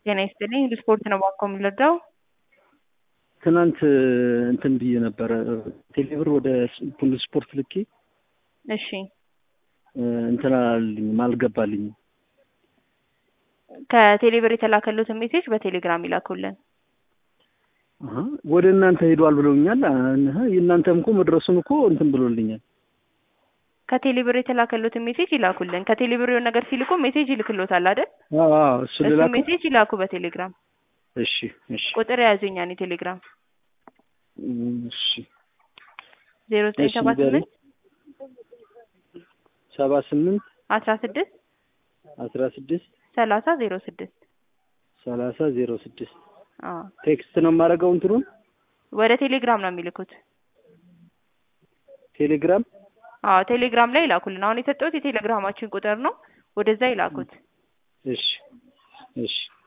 ጤና ይስጥልኝ ስፖርት ነው ባኮ የምንረዳው ትናንት እንትን ብዬ ነበረ ቴሌብር ወደ ፑል ስፖርት ልኬ እሺ እንትን አላልኝም አልገባልኝም። ከቴሌብር የተላከሉትን ሜሴጅ በቴሌግራም ይላኩልን። አሀ፣ ወደ እናንተ ሄዷል ብለውኛል። አሀ፣ የእናንተም እኮ መድረሱን እኮ እንትን ብሎልኛል። ከቴሌብር የተላከሉትን ሜሴጅ ይላኩልን። ከቴሌብር የሆነ ነገር ሲልኩ ሜሴጅ ይልክሎታል አይደል? አዎ አዎ፣ እሱ እሱ ልላክ። ሜሴጅ ይላኩ በቴሌግራም እሺ እሺ ቁጥር የያዙኛ እኔ ቴሌግራም እሺ ዜሮ ዘጠኝ እሺ፣ ሰባ ንገሪኝ። ስምንት ሰባ ስምንት አስራ ስድስት አስራ ስድስት ሰላሳ ዜሮ ስድስት ሰላሳ ዜሮ ስድስት አዎ ቴክስት ነው የማደርገው እንትኑን ወደ ቴሌግራም ነው የሚልኩት። ቴሌግራም አዎ ቴሌግራም ላይ ይላኩልን። አሁን የሰጠሁት የቴሌግራማችን ቁጥር ነው። ወደዛ ይላኩት። እሺ እሺ